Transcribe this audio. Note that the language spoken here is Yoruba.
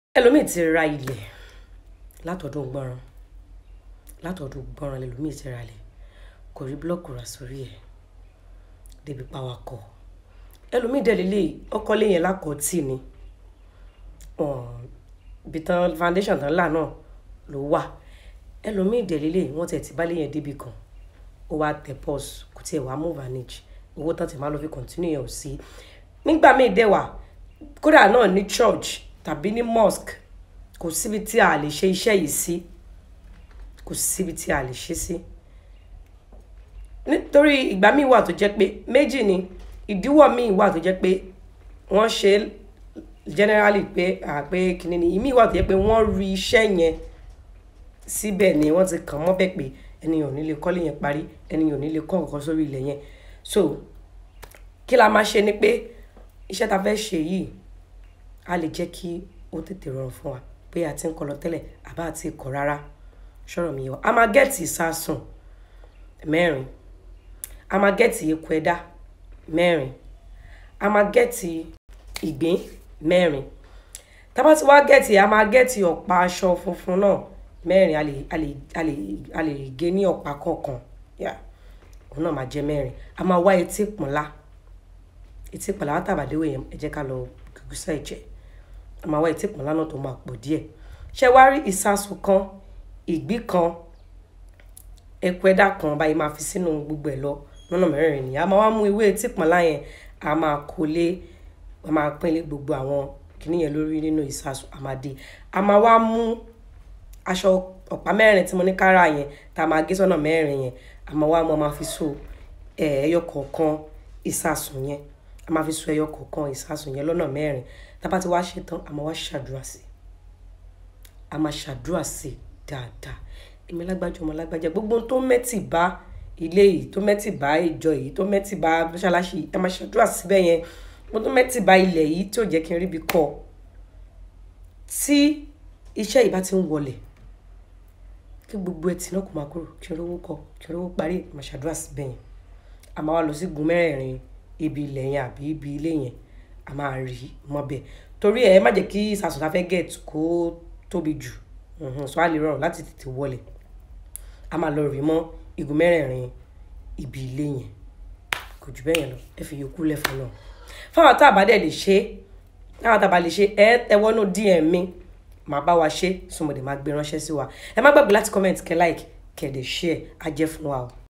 ẹlòmíì ti ra ilẹ̀ látọ̀dún gbọ́nràn látọ̀dún gbọ́nràn lẹlòmíì ti ra ilẹ̀ kò rí búlọ́ọ̀kù rà sórí ẹ̀ débi pàwákọ̀ ẹlòmíì dẹ̀ lélẹ̀ ọkọ̀lé yẹn lákọ̀ọ́tì ni ibi tán foundation tán là náà ló wà ẹlòmíì dẹ̀ lélẹ̀ wọ́n tẹ̀ ti bálé yẹn débi kan ó wá tẹ̀ pause kò tiẹ̀ wá move manage owó tán ti máa lọ fi continue yẹn ò sí nígbà míì dẹ̀ wà kódà náà ní church tàbí ní mosque kò síbi tí a lè ṣe iṣẹ́ yìí sí kò síbi tí a lè ṣe sí nítorí ìgbà míì wà tó jẹ́ pé méjì ni ìdíwọ́ míì wà tó jẹ́ pé wọ́n ṣe generally pé àpé kìíní ni ìmíì wà tó jẹ́ pé wọ́n rí iṣẹ́ yẹn síbẹ̀ ni wọ́n ti kàn mọ́ bẹ́ẹ̀ pé ẹnìyàn ò ní lè kọ́lé yẹn parí ẹnìyàn ò ní lè kọ́ nǹkan sórí ilẹ̀ yẹn so kí la máa ṣe ni pé iṣẹ́ ta fẹ́ ṣe yìí a lè jẹ́ kí ó tètè rọrùn fún wa pé a ti ń kọ́ lọ tẹ́lẹ̀ àbá àti ikọ̀ rárá ṣọ̀rọ̀ mi yẹ wa a máa gẹ́ẹ̀tì ìsásùn mẹ́rin a máa gẹ́ẹ̀tì eku ẹ̀dá mẹ́rin a máa gẹ́ẹ̀tì ìgbín mẹ́rin tá bá ti wá gẹ́ẹ̀tì a máa gẹ́ẹ̀tì ọ̀pá aṣọ funfun náà mẹ́rin a lè a lè a lè a lè gé ní ọ̀pá kọ̀ọ̀kan yà òun náà máa jẹ́ mẹ́rin a máa wá etí pọ̀nlá etí pọ̀nlá wá tàbádéwò yẹn ẹ jẹ́ ká lọ gùgùsà ẹ̀jẹ̀ a máa wá etí pọ̀nlá náà tó máa pọ̀ díẹ̀ ṣé wá rí ìsasùn kan ìgbín kan eku ẹ̀dá kan báyìí máa fi sínú gbogbo ẹ̀ lọ lọ́nà mẹ́rin nìyẹn a máa wá mú ewé etí pọ̀nlá yẹn a máa kó lé a máa pín lé gbogbo àwọn kìnìyẹn lórí nínú ìsasùn àmàdé a máa wá mú aṣọ ọ̀pá mẹ́rin tí mo ní kára yẹn tá a máa gé sọ́nà mẹ́rin yẹn a máa wá mọ́ máa fi so ẹyọ kọ̀ọ̀kan ìsasùn yẹn a máa fi so ẹyọ kọ̀ọ̀kan ìsasùn yẹn lọ́nà mẹ́rin tá a bá ti wá ṣe tán a máa wá ṣàdúrà sí a máa ṣàdúrà sí dáadáa èmi lágbájá ọmọ lágbájá gbogbo tó mẹ́tì bá ilé yìí tó mẹ́tì bá ìjọ yìí tó mẹ́tì bá mọ́ṣáláṣí yìí a máa ṣàdúrà síbẹ̀ yẹn gbogbo tó mẹ́tì bá ilẹ̀ yìí tí ò jẹ́ kí n ríbi kọ́ tí iṣẹ́ yìí bá ti ń wọlẹ̀ kí gbogbo ẹtì náà kò máa kúrò kí n rówó kọ kí n rówó parí máa ṣàdúrà síbẹ̀ yẹn a máa wá lọ sí gun mẹ́rẹ̀ẹ̀rin ibi ilẹ̀ yẹn àbí ibi ilé yẹn a máa rí mọ́ bẹ́ẹ̀ torí ẹ má jẹ́ kí ìsàsùn tá fẹ́ get kó tóbi jù so a lè rọrùn láti tètè wọlé a máa lọ rí mọ́ igun mẹ́rẹ̀ẹ̀rin ibi ilé yẹn kò jù bẹ́ẹ̀ yẹn lọ ẹ fi yòókù lẹ́fọ̀ọ́ náà fáwọn tá a bá dẹ̀ lè ṣe fáwọn tá a bá lè ṣe ẹ tẹwọ́nú DM mi màá bá wa ṣe sọmọdé máa gbé ránṣẹ́ sí wa ẹ má gbàgbé láti comment kẹ́ like kẹ́ dẹ̀ share á jẹ́ fún wa o.